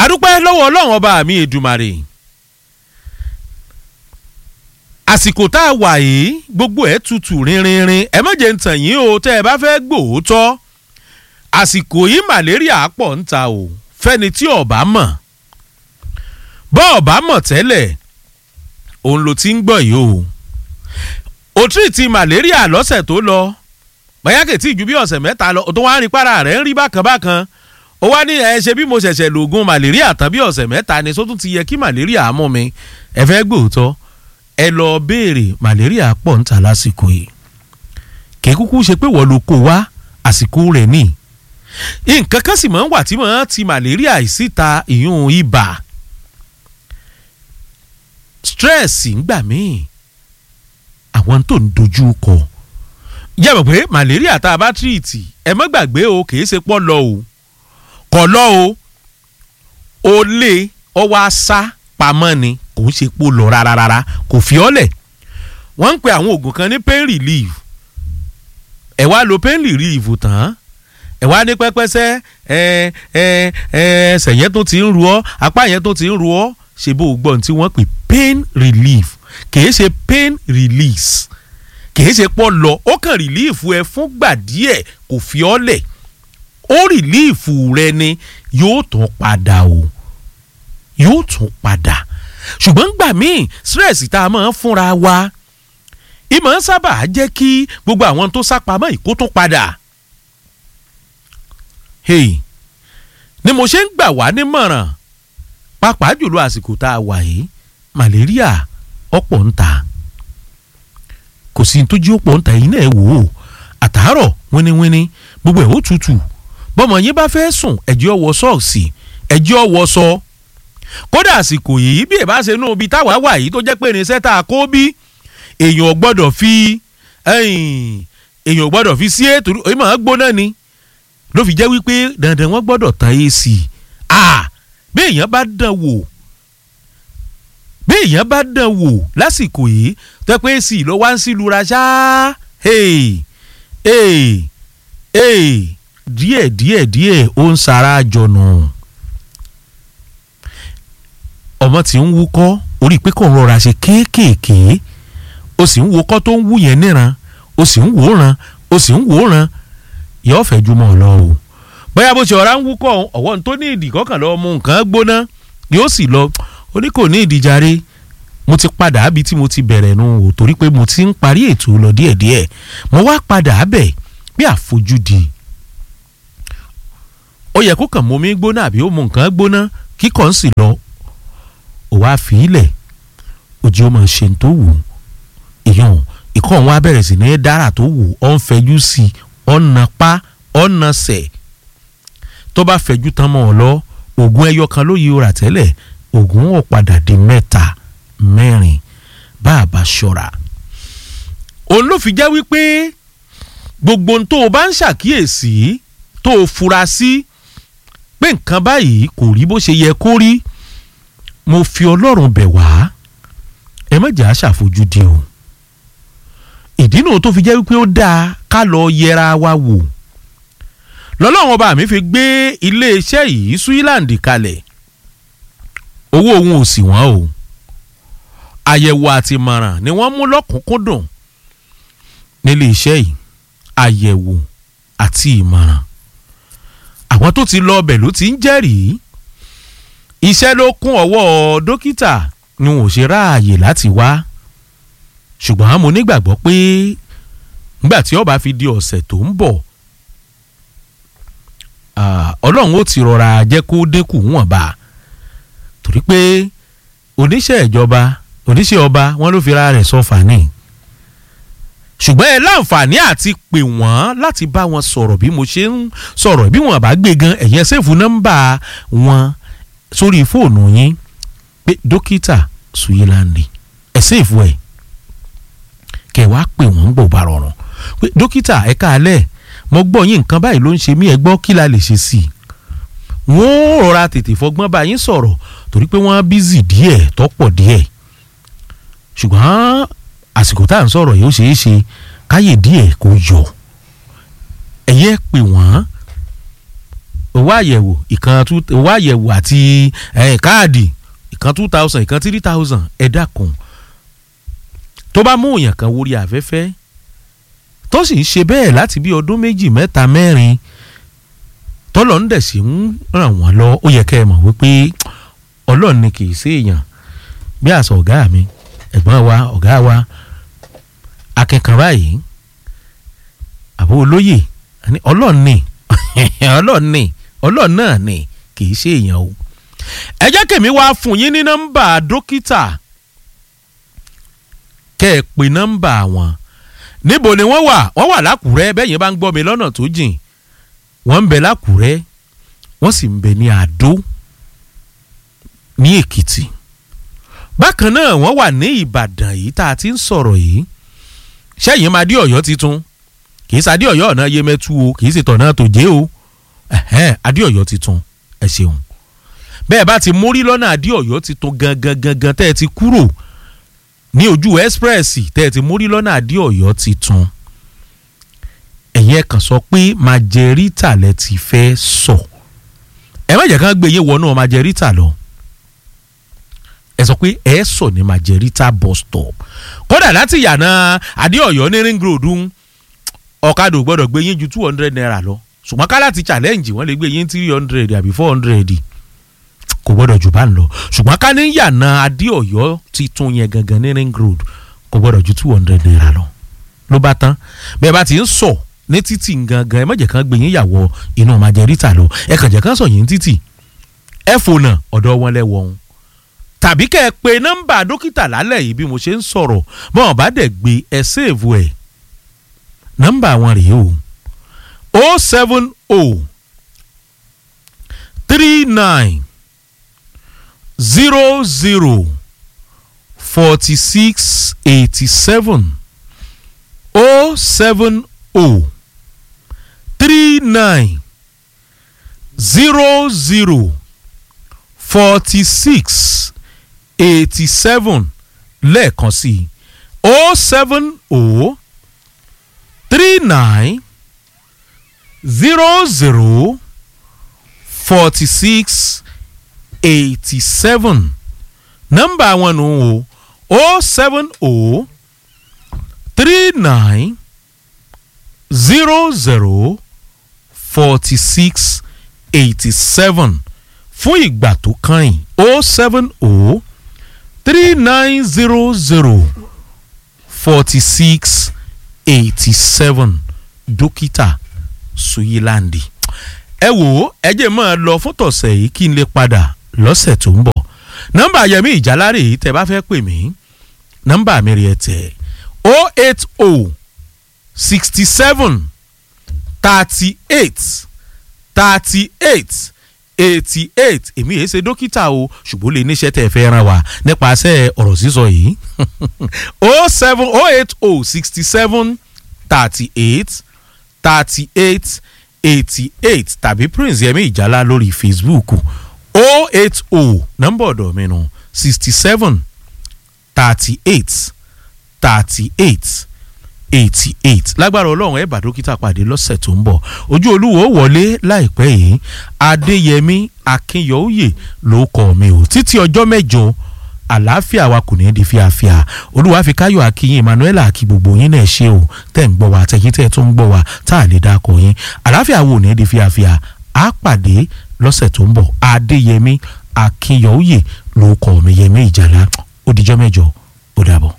adúpẹ́ lọ́wọ́ ọlọ́run ọba mi èdùmàrè àsìkò tá a wà yìí gbogbo ẹ̀ tutù rinrinrin ẹ má jẹ́ ń tàn yín o tẹ́ ẹ bá fẹ́ gbòótọ́ àsìkò yìí màlẹ́ríà pọ̀ ń ta o fẹ́ni tí ọ̀bá mọ̀ bọ́ ọ̀bá mọ̀ tẹ́lẹ̀ òun ló ti ń gbọ́ yìí o òtún ti màlẹ́ríà lọ́sẹ̀ tó lọ bóyá kètì ju bí ọ̀sẹ̀ mẹ́ta lọ tó wá ń rí para rẹ̀ ń rí bákan bákan ó wá ní ẹ ṣe bí mo ṣẹ̀ṣẹ̀ lògùn màlẹ́ríà tán bí ọ̀sẹ̀ mẹ́ta ni sótún ti yẹ kí màlẹ́ríà mú mi ẹ fẹ́ gbòótọ́ ẹ lọ béèrè màlẹ́ríà pọ̀ ń ta lásìkò yìí kì í kúkú ṣe pé wọ́n ló kó wá àsìkò rẹ̀ ní nǹkan kan sì máa ń wà tí máa ti màlẹ́ríà síta ìyún ibà stress ń gbà míì àwọn tó ń dojú kọ yàgbọ́ pé màlẹ́ríà tá a bá tírìtì ẹ má gbàgbé o kì í ṣe pọ́ lọ o kọ̀ lọ o ó lé ọwọ́ àṣà pamọ́ ni kò ń ṣe pò lọ rárá rárá kò fi ọ́ lẹ̀ wọ́n ń pe àwọn oògùn kan ní pain relief ẹ wá lo pain relief tán ẹ wá ní pẹ́pẹ́sẹ́ ẹ ẹ ẹ ẹsẹ̀ yẹn tó ti ń ru ọ́ apá yẹn tó ti ń ru ọ́ ṣe bó o gbọ́ ní tí wọ́n pè pain relief kìí ṣe pain release kìí ṣe pọ́ lọ ó kàn relief ẹ fúngbà díẹ̀ kò fi ọ́ lẹ̀ ó relief rẹ ni yóò tún padà o yóò tún padà ṣùgbọ́n gbà míì stress tá a máa ń fúnra wa ìmọ̀ ń sábà jẹ́ kí gbogbo àwọn tó sápamọ́ ìkó tún padà. hey ni mo ṣe ń gbà wá nímọ̀ràn pàápàá jùlọ àsìkò tá a wà yìí malaria ọ̀pọ̀ ń ta kò sí tó jí ọ̀pọ̀ ń ta yìí náà wò ó àtàárọ̀ wíníwíní gbogbo ẹ̀ ó tutù bọ́mọ yín bá fẹ́ sùn ẹ̀jẹ̀ ọwọ́ sọ́ọ̀sì ẹ̀jẹ̀ ọwọ́ sọ kódà àsìkò yìí bí ẹ bá ṣe nú ibi táwa wà yìí tó jẹ́ pé irinṣẹ́ tá a kó bí èèyàn gbọ́dọ̀ fi èèyàn gbọ́dọ̀ fi sí ètò ìmọ̀ ọ́n gbóná ni ló fi jẹ́ wípé dandan wọ́n gbọ́dọ̀ tan AC ah bí èèyàn bá dán wò bí èèyàn bá dán wò lásìkò yìí tó pé AC ló wá ń sí lura ṣá hey hey hey díẹ̀ díẹ̀ díẹ̀ ó ń sara jọ̀nà ọmọ tí ń wúkọ́ orí pé kò ń rọra ṣe kéékèèké o sì ń wúkọ́ tó ń wú yẹn níran o sì ń wòran o sì ń wòran yóò fẹ́ ju mọ́ ọ lọ o bóyá bó ṣe ọ̀rá ń wúkọ́ ọ̀wọ́ tó ní ìdí kọ́kàn lọ́wọ́ mu nǹkan gbóná yóò sì lọ ó ní kò ní ìdíjàre mo ti padà ábi tí mo ti bẹ̀rẹ̀ nu o torí pé mo ti ń parí ètò lọ díẹ̀díẹ̀ mo wá padà ábẹ̀ bí àfojúdi ó yẹ kó kàn mú mi gbóná àbí ó mu nǹkan gbóná kíkọ́ ń sì lọ ò wá fi ilẹ̀ òjì ó máa ṣe tó wù ìyọ̀n ìkọ́ òun á bẹ̀rẹ̀ sí ní dára tó wù ọ́ ń fẹjú sí i ọ̀nà pa ọ̀nà sẹ̀ tó bá fẹjú tán mọ́ ọ lọ oògùn ẹyọ kan ló yí ora tẹ́lẹ̀ oògùn ò padà di mẹ́ta mẹ́rin bá a bá ṣọ́ra. òun ló fi jẹ́ wípé gbogbo ohun tó o bá ń ṣàkíyèsí tó o fura sí pé nǹkan báyìí kò rí bó ṣe yẹ kó rí mo fi ọlọ́run bẹ̀ wá ẹ má jẹ́ àṣàfojúdi o ìdí náà tó fi jẹ́ wípé ó dáa ká lọ yẹra wa wò lọ́lọ́run ọba mi fi gbé iléeṣẹ́ yìí Switzerland kalẹ̀ owó òun ò sì wọ́n o àyẹ̀wò àti ìmọ̀ràn ni wọ́n mú lọ́kùnkúndùn nílé iṣẹ́ yìí àyẹ̀wò àti ìmọ̀ràn àwọn tó ti lọ ọbẹ̀ ló ti ń jẹ́rìí iṣẹ́ ló kún ọwọ́ dókítà ni wọn ò ṣe ráàyè láti wá ṣùgbọ́n mo nígbàgbọ́ pé nígbà tí ó bá fi di ọ̀sẹ̀ tó ń bọ̀ ọlọ́run ó ti rọra jẹ́ kó dínkù wọ̀nba torí pé oníṣẹ́ ìjọba oníṣẹ́ ọba wọn ló fi ra rẹ̀ sọ fàní ṣùgbọ́n ẹ láǹfààní àti pè wọ́n láti bá wọn sọ̀rọ̀ bí mo ṣe ń sọ̀rọ̀ bí wọn bá gbé gan ẹ̀yẹn sẹ́ẹ̀fù nọ́mbà wọn sórí fóònù yín pé dókítà Switzerland ẹ̀ sẹ́ẹ̀fù ẹ̀ kẹ wá pè wọ́n ń bò bá rọrùn pé dókítà ẹ káalẹ́ mo gbọ́ yín nǹkan báyìí ló ń ṣe mí ẹ gbọ́ kí la lè ṣe sí i wọ́n rọra tètè fọgbọ́n bá yín sọ̀rọ̀ torí pé wọ́n bízì díẹ̀ tọ́pọ̀ díẹ̀ ṣùgbọ́n àsìkò tá à ń sọ̀rọ̀ yóò ṣeé ṣe káyè díẹ̀ kó yọ ẹ̀yẹ́ pè wọ́n owó àyẹ̀wò ìkan two owó àyẹ̀wò àti eh, káàdì ìkan two thousand ìkan three thousand ẹ dákun tó bá mú èèyàn kan wórí afẹ́fẹ́ tó sì ń ṣe bẹ́ẹ̀ láti bí ọdún méjì mẹ́ta mẹ́rin tọ́lọ̀ ń dẹ̀ sí ń ràn wọ́n lọ ó yẹ kẹ́ ẹ mọ̀ wípé ọlọ́run ni kì í sí èèyàn bí àṣà ọ̀gá mi ẹ̀gbọ́n wa ọ̀gá wa akẹ́kọ̀ọ́ báyìí àbó olóyè àní ọlọ́run ni ọlọ́run ni ọlọ́run náà ni kì í ṣe èèyàn o ẹ jẹ́ kèmí wá fún yín ní nọ́mbà dókítà kẹ́ ẹ pe nọ́mbà wọn níbo ni wọ́n wà wọ́n wà lákùrẹ́ bẹ́ẹ̀ yẹn bá ń gbọ́ mi lọ́nà tó jìn wọ́n ń bẹ lákùrẹ́ wọ́n sì ń bẹ ní àdó ní èkìtì bákan náà wọ́n wà ní ìbàdàn yìí tá a ti ń sọ̀rọ̀ yìí sẹ́yìn máa dé ọ̀yọ́ titun kì í sadé ọ̀yọ́ ọ̀nà yemẹtu o kì í sì tọ̀nà tòjé o ẹ̀hẹ́n adé ọ̀yọ́ titun ẹ ṣeun bẹ́ẹ̀ bá ti mórí lọ́nà adé ọ̀yọ́ titun gangan gangan tẹ́ ẹ ti kúrò ní ojú express tẹ́ ẹ ti mórí lọ́nà adé ọ̀yọ́ titun ẹ̀yin ẹ̀ kàn sọ pé majorita lẹ ti fẹ́ sọ ẹ má jẹ́ kán gbé yín wọnú majorita lọ ẹ sọ pé ẹ sọ ní majorita bus stop kódà láti yànà adéọyọ ní ring road ń ọ̀kadà ò gbọ́dọ̀ gbé yín ju two hundred naira lọ ṣùgbọ́n ká láti challenge wọ́n lè gbé yín three hundred àbí four hundred kò gbọ́dọ̀ jù bá ń lọ ṣùgbọ́n ká ní yànà adéọyọ titun yẹn gangan ní ring road kò gbọ́dọ̀ ju two hundred naira lọ ló bá tán bẹ́ẹ̀ bá ti ń sọ ní títì gangan ẹ má jẹ́ kán gbé yín yàwọ̀ inú majorita lọ ẹ kàn jẹ́ kán sọ yín títì ẹ fònà ọ̀dọ̀ wọn lẹ́wọ̀ ọ̀hún tàbí kẹ́ ẹ pe nọ́mbà dókítà lálẹ́ yìí bí mo ṣe ń sọ̀rọ̀ bọ́n ọ̀bá dẹ̀ gbé ẹ séèvù ẹ̀ nọ́mbà wọn rèé o o seven o three nine zero zero forty six eighty seven o seven o three nine zero zero forty six eighty seven lẹ́ẹ̀kan sí o seven o three nine zero zero forty six eighty seven nọ́mbà wọn nù o o seven o three nine zero zero forty six eighty seven fún ìgbà tó kàn yín o seven o three nine zero zero forty six eighty seven dókítà suyilandi ẹ wò ó ẹ jẹ́ máa lọ fún tọ̀sẹ̀ yìí kí n lè padà lọ́sẹ̀ tó ń bọ̀ nọ́mbà yẹmí ìjálárè yìí tẹ́ bá fẹ́ pè mí nọ́mbà mi rí ẹ tẹ̀ o eight o sixty seven thirty eight thirty eight eighty eight èmi yìí ṣe dókítà o ṣùgbọ́n lè níṣẹ́ tẹ̀ fẹ́ ràn wá nípasẹ̀ ọ̀rọ̀ sísọ yìí o seven o eight o sixty seven thirty eight thirty eight eighty eight tàbí prince yẹmi ìjálá lórí facebook o eight o nọ́mbà ọ̀dọ̀ mi nù sixty seven thirty eight thirty eight eighty eight lágbára ọlọ́run ẹ̀ bá dókítà pàdé lọ́sẹ̀ tó ń bọ̀ ojú olúwo wọlé láìpẹ́ yìí adéyẹmí akínyọ̀ọ́yè ló kọ́ mi ò títí ọjọ́ mẹ́jọ àlàáfíà wa kò ní di fíafíà olúwa fi káyọ̀ akínyìn emmanuel àkí gbogbo yín náà ṣe o tẹ́ ń gbọ́ wa tẹ̀yìn tẹ́ tó ń gbọ́ wa tá a lè dákọ̀ yín àlàáfíà wo ní di fíafíà á pàdé lọ́sẹ̀ tó ń bọ̀ adéyẹmí akínyọ̀ọ́yè ló kọ́ mi yẹmí ìjàlá ó dijọ́ mẹ́jọ ó dàbọ̀.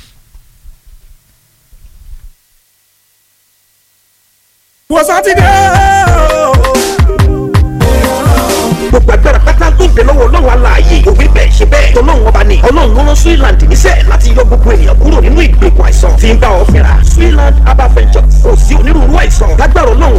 wọ́n sátidé gbogbo agbára pátá tó ń bẹ lọ́wọ́ ọlọ́run aláàyè òwe bẹ́ẹ̀ ṣe bẹ́ẹ̀ tọ́lọ́run ọba ni ọlọ́run ló rán Switzerland níṣẹ́ láti yọ gbogbo ènìyàn kúrò nínú ìgbèkùn àìsàn tí ń bá ọ fínra Switzerland herbal ventures kò sí onírúurú àìsàn lágbára ọlọ́run